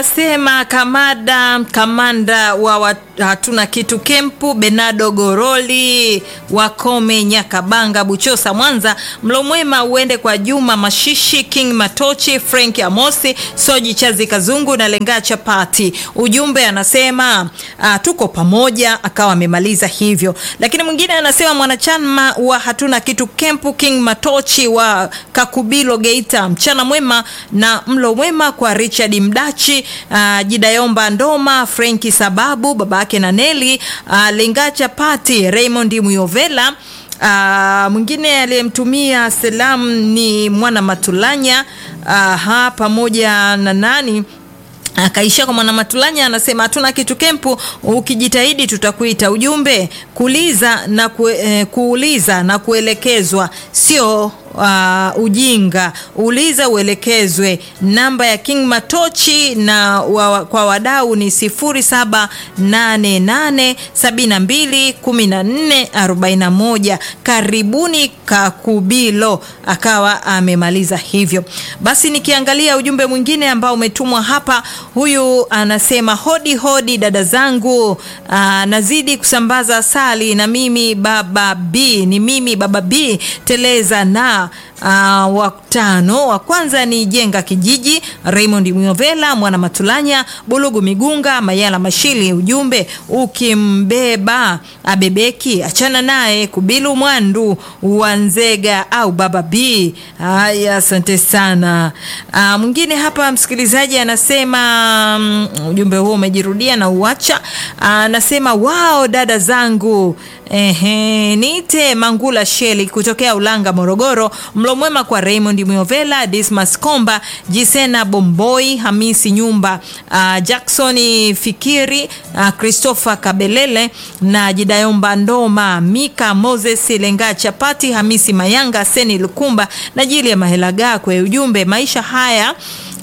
Sema kamada kamanda wa wa- hatuna kitu kempu Benado Goroli Wakome Nyakabanga Buchosa Mwanza. Mlo mwema uende kwa Juma Mashishi King Matochi Frank Amosi Soji Chazi Kazungu na Lenga Chapati. Ujumbe anasema uh, tuko pamoja, akawa amemaliza hivyo. Lakini mwingine anasema mwanachama wa hatuna kitu kempu King Matochi wa Kakubilo Geita, mchana mwema na mlo mwema kwa Richard Mdachi uh, Jidayomba Ndoma Frenki Sababu babake na Neli uh, Lenga Chapati Raymond Muyovela Uh, mwingine aliyemtumia salamu ni mwana Matulanya uh, pamoja na nani akaishia kwa mwana Matulanya anasema hatuna kitu kempu, ukijitahidi tutakuita. Ujumbe kuuliza na kue, eh, kuuliza na kuelekezwa sio uh, ujinga. Uliza uelekezwe. Namba ya King Matochi na wa, kwa wadau ni 0788721441. Karibuni Kakubilo, akawa amemaliza hivyo. Basi nikiangalia ujumbe mwingine ambao umetumwa hapa, huyu anasema hodi hodi dada zangu, aa, nazidi kusambaza asali na mimi baba B, ni mimi baba B teleza na Uh, watano wa kwanza ni jenga kijiji Raymond Muyovela mwana Matulanya Bulugu Migunga Mayala Mashili. Ujumbe ukimbeba abebeki, achana naye. Kubilu Mwandu Wanzega au baba B. Haya, asante sana. Uh, mwingine hapa msikilizaji anasema um, ujumbe huo umejirudia na uacha. Anasema uh, wao dada zangu Ehe, niite Mangula Sheli kutokea Ulanga, Morogoro. Mlo mwema kwa Raymond Muyovela, Dismas Komba, Jisena Bomboi, Hamisi Nyumba, uh, Jackson Fikiri, uh, Christopher Kabelele na Jidayomba Ndoma, Mika Moses Lenga Chapati, Hamisi Mayanga, Seni Lukumba na Jili ya Mahelaga. Kwa ujumbe maisha haya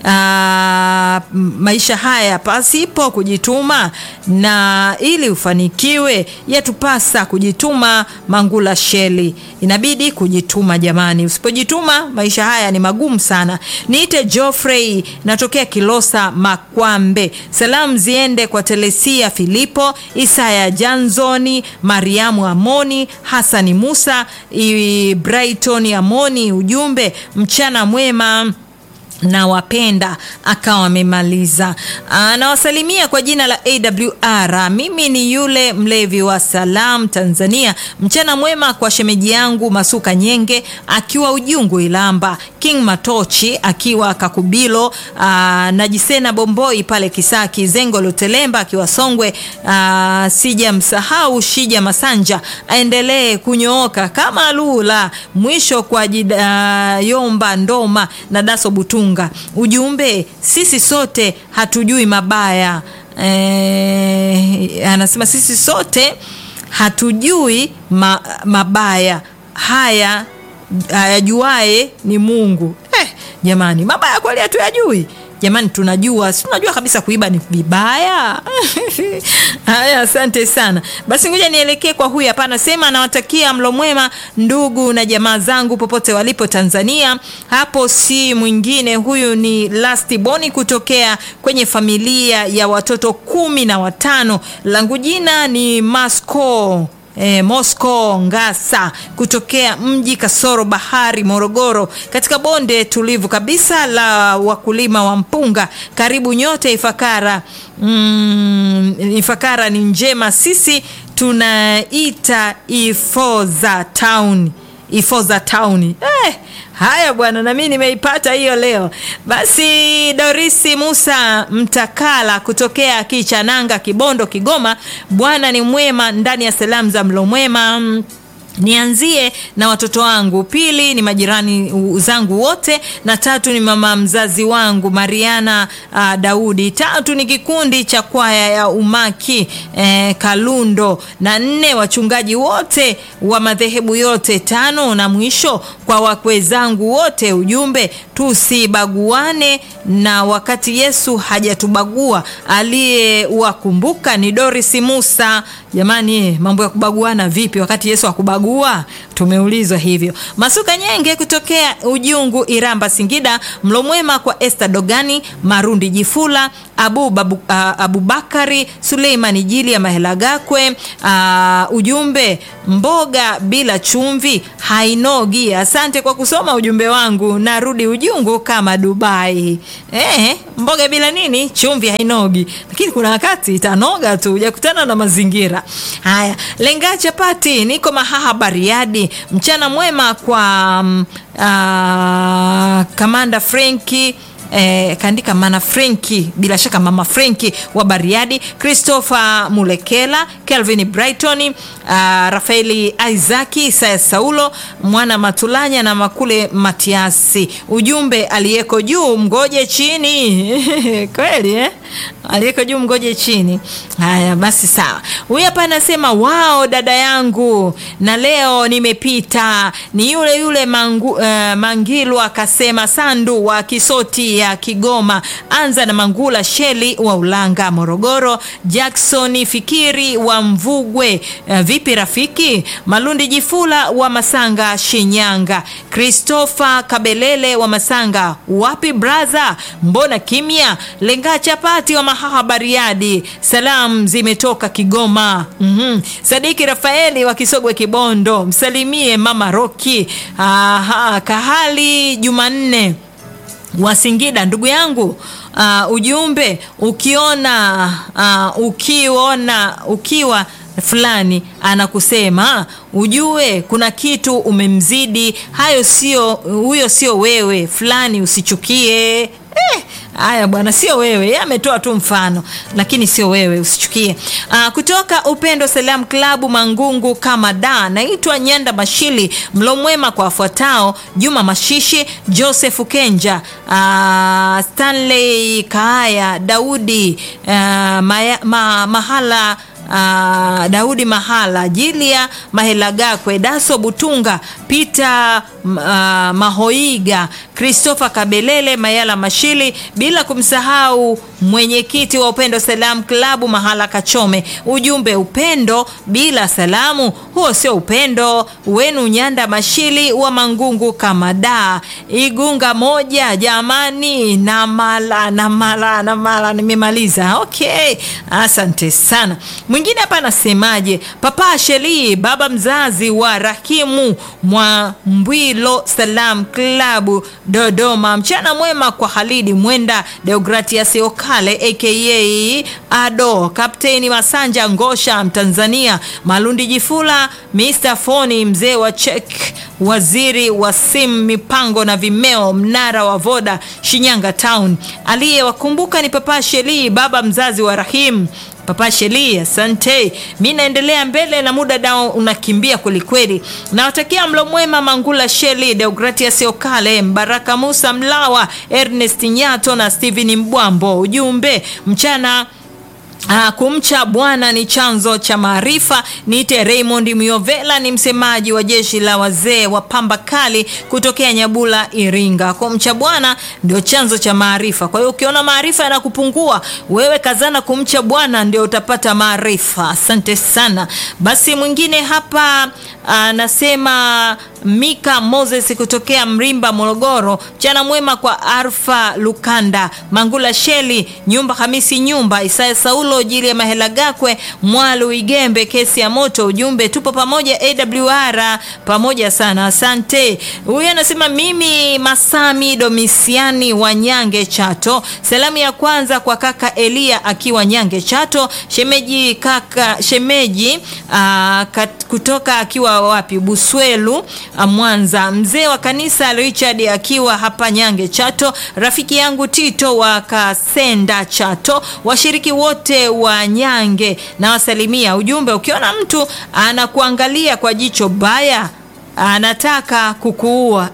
Uh, maisha haya pasipo kujituma na ili ufanikiwe yatupasa kujituma. Mangula Sheli, inabidi kujituma jamani, usipojituma maisha haya ni magumu sana. Niite Geoffrey, natokea Kilosa Makwambe. Salamu ziende kwa Telesia Filipo, Isaya Janzoni, Mariamu Amoni, Hasani Musa, i Brighton Amoni. Ujumbe mchana mwema na wapenda akawa amemaliza. Anawasalimia kwa jina la AWR. Mimi ni yule mlevi wa Salam Tanzania. Mchana mwema kwa shemeji yangu Masuka Nyenge akiwa Ujungu Ilamba, King Matochi akiwa Kakubilo, aa, na Jisena Bomboi pale Kisaki, Zengo Lutelemba akiwa Songwe. Sija msahau Shija Masanja aendelee kunyooka kama lula. Mwisho kwa Jidayomba Ndoma na Daso Butunga Ujumbe, sisi sote hatujui mabaya e, anasema sisi sote hatujui ma, mabaya haya hayajuae ni Mungu. Eh, jamani, mabaya kweli hatuyajui jamani, tunajua si tunajua kabisa kuiba ni vibaya. Haya, asante sana. Basi ngoja nielekee kwa huyu hapa, anasema anawatakia mlo mwema ndugu na jamaa zangu popote walipo Tanzania. Hapo si mwingine, huyu ni Lasti Boni kutokea kwenye familia ya watoto kumi na watano. Langu jina ni Masco E, Mosco Ngasa kutokea mji kasoro bahari Morogoro, katika bonde tulivu kabisa la wakulima wa mpunga. Karibu nyote Ifakara. Mm, Ifakara ni njema, sisi tunaita Ifoza Town. Ifoza Town. Eh, haya bwana, na mimi nimeipata hiyo leo. Basi Dorisi Musa Mtakala kutokea Kichananga, Kibondo, Kigoma. Bwana ni mwema ndani ya salamu za mlo mwema. Nianzie na watoto wangu, pili ni majirani zangu wote, na tatu ni mama mzazi wangu Mariana uh, Daudi, tatu ni kikundi cha kwaya ya Umaki eh, Kalundo, na nne wachungaji wote wa madhehebu yote, tano na mwisho kwa wakwe zangu wote. Ujumbe, tusibaguane na wakati Yesu hajatubagua, aliyewakumbuka ni Doris Musa. Jamani, mambo ya kubaguana vipi wakati Yesu hakubagua? tumeulizwa hivyo. Masuka Nyenge kutokea Ujungu, Iramba, Singida. Mlo mwema kwa Esther Dogani, Marundi Jifula, Abu Babu, uh, Abubakari Suleimani Jili ya Mahela Gakwe. Uh, ujumbe mboga bila chumvi hainogi. Asante kwa kusoma ujumbe wangu, narudi Ujungu kama Dubai. Eh, mboga bila nini? Chumvi hainogi, lakini kuna wakati itanoga tu, hujakutana na mazingira haya. Lenga chapati, niko Mahaha Bariadi. Mchana mwema kwa um, uh, kamanda Frenki Eh, kaandika mana Frenki, bila shaka mama Frenki wa Bariadi, Christopher Mulekela, Kelvin Brighton, uh, Rafaeli Isaki, Isaya Saulo, mwana Matulanya na Makule Matiasi. Ujumbe aliyeko juu mgoje chini kweli eh? aliyeko juu mgoje chini. Haya basi, sawa. Huyu hapa anasema wao, dada yangu na leo nimepita, ni yule yule mangu, uh, Mangilu akasema Sandu wa Kisoti ya Kigoma, anza na Mangula Sheli wa Ulanga Morogoro, Jackson Fikiri wa Mvugwe, uh, vipi rafiki, Malundi Jifula wa Masanga Shinyanga, Christopher Kabelele wa Masanga, wapi braza, mbona kimya, lenga chapati wa Mahaha Bariadi, salam zimetoka Kigoma. mm -hmm. Sadiki Rafaeli wa Kisogwe Kibondo, msalimie mama Roki. Aha, Kahali Jumanne wa Singida, ndugu yangu. Uh, ujumbe ukiona uh, ukiona ukiwa fulani anakusema ujue kuna kitu umemzidi, hayo sio huyo, sio wewe fulani, usichukie eh. Haya bwana, sio wewe, yeye ametoa tu mfano, lakini sio wewe, usichukie. Aa, kutoka Upendo Salam Klabu Mangungu kama da, naitwa Nyanda Mashili. Mlo mwema kwa wafuatao: Juma Mashishi, Joseph Kenja, aa, Stanley Kaaya, Daudi aa, maya, ma, mahala Uh, Daudi Mahala, Jilia Mahelagakwe, Daso Butunga, Peter uh, Mahoiga, Christopher Kabelele, Mayala Mashili, bila kumsahau mwenyekiti wa Upendo Salam Klabu Mahala Kachome. Ujumbe, upendo bila salamu, huo sio upendo wenu. Nyanda Mashili wa Mangungu kama da Igunga moja, jamani, na mala na mala na mala, nimemaliza. Okay, asante sana. Mwingine hapa anasemaje? Papa Sheli, baba mzazi wa Rahimu mwa Mbwilo Salam Klabu Dodoma. Mchana mwema kwa Halidi Mwenda, Deogratias Okale aka Ado, Kapteni Masanja Ngosha, Mtanzania, Malundi Jifula, Mr Foni, mzee wa chek, waziri wa simu, mipango na vimeo, mnara wa Voda, Shinyanga Town. Aliyewakumbuka ni Papa Sheli, baba mzazi wa Rahim Papa Sheli, asante. Mi naendelea mbele na muda dao unakimbia kwelikweli. Nawatakia mlo mwema Mangula Sheli, Deogratias Okale, Mbaraka Musa Mlawa, Ernest Nyato na Steven Mbwambo. Ujumbe mchana Uh, kumcha Bwana ni chanzo cha maarifa. Niite Raymond Miovela, ni msemaji wa jeshi la wazee wa pamba kali kutokea Nyabula, Iringa. Kumcha Bwana ndio chanzo cha maarifa. Kwa hiyo ukiona maarifa yanakupungua, wewe kazana kumcha Bwana, ndio utapata maarifa. Asante sana. Basi mwingine hapa anasema uh, Mika Moses kutokea Mrimba, Morogoro. Mchana mwema kwa Arfa Lukanda, Mangula Sheli, Nyumba Hamisi, Nyumba Isaya Saulo, Jili ya Mahela Gakwe, Mwalu Igembe, kesi ya moto. Ujumbe tupo pamoja, AWR pamoja sana, asante. Huyu anasema mimi Masami Domisiani wa Nyange Chato. Salamu ya kwanza kwa kaka Elia akiwa Nyange Chato, shemeji kaka shemeji aa, kat, kutoka akiwa wapi Buswelu Mwanza, mzee wa kanisa Richard akiwa hapa Nyange Chato, rafiki yangu Tito wa Kasenda Chato, washiriki wote wa Nyange na wasalimia. Ujumbe, ukiona mtu anakuangalia kwa jicho baya anataka kukuua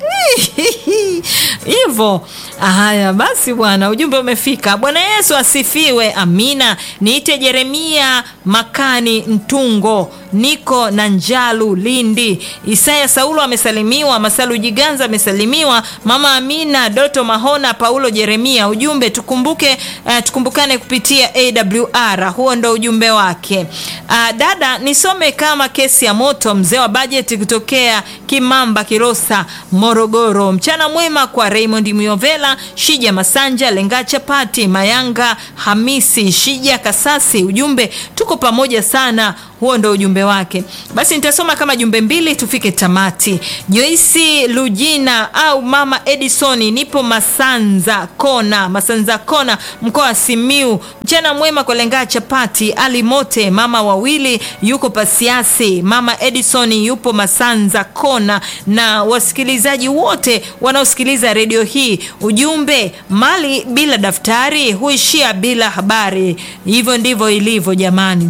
hivyo. Haya basi bwana, ujumbe umefika. Bwana Yesu asifiwe, amina. Niite Jeremia Makani Ntungo, niko na Njalu Lindi. Isaya Saulo amesalimiwa, Masalu Jiganza amesalimiwa, Mama Amina, Doto Mahona, Paulo Jeremia. Ujumbe tukumbuke, uh, tukumbukane kupitia AWR. Huo ndo ujumbe wake. Uh, dada nisome kama kesi ya moto, mzee wa bajeti kutokea Kimamba Kilosa, Morogoro. Mchana mwema kwa Raymond Muyovela, Shija Masanja, Lenga Chapati, Mayanga Hamisi, Shija Kasasi. Ujumbe tuko pamoja sana. Huo ndo ujumbe wake. Basi nitasoma kama jumbe mbili tufike tamati. Joyce Lujina au Mama Edison, nipo Masanza Kona, Masanza Kona, mkoa wa Simiu. Mchana mwema kwa Lenga Chapati, Ali Mote, mama wawili yuko Pasiasi, Mama Edison yupo Masanza Kona, na wasikilizaji wote wanaosikiliza redio hii. Ujumbe, mali bila daftari huishia bila habari. Hivyo ndivyo ilivyo jamani.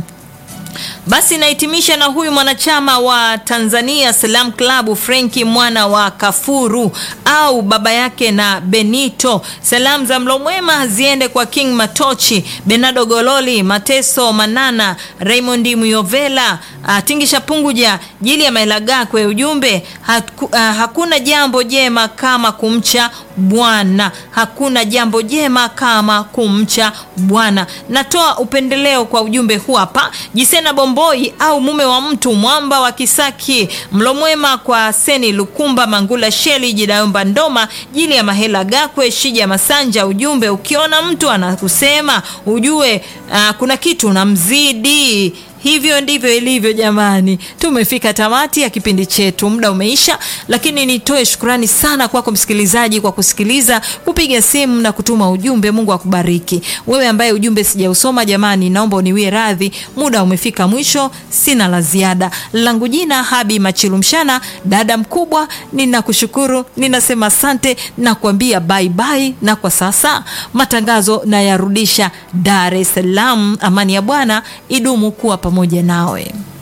Basi nahitimisha na huyu mwanachama wa Tanzania Salam Club Frenki mwana wa Kafuru au baba yake na Benito. Salamu za mlo mwema ziende kwa King Matochi, Benado Gololi, Mateso Manana, Raymond Muyovela, uh, Tingisha Punguja, Jili ya Maelagakwe. Ujumbe haku, uh, hakuna jambo jema kama kumcha Bwana, hakuna jambo jema kama kumcha Bwana. Natoa upendeleo kwa ujumbe huu hapa. Jisena Bomboi au mume wa mtu mwamba wa Kisaki, mlo mwema kwa Seni Lukumba, Mangula Sheli, Jidayomba Ndoma, Jili ya Mahela Gakwe, Shija Masanja. Ujumbe, ukiona mtu anakusema ujue uh, kuna kitu unamzidi. Hivyo ndivyo ilivyo jamani. Tumefika tamati ya kipindi chetu, muda umeisha, lakini nitoe shukrani sana kwako msikilizaji kwa kusikiliza, kupiga simu na kutuma ujumbe. Mungu akubariki wewe ambaye ujumbe sijausoma. Jamani, naomba uniwie radhi, muda umefika mwisho, sina la ziada. Langu jina Habi Machilumshana, dada mkubwa, ninakushukuru, ninasema asante na kuambia bye bye, na kwa sasa matangazo nayarudisha Dar es Salaam. Amani ya Bwana idumu kuwa pamoja nawe.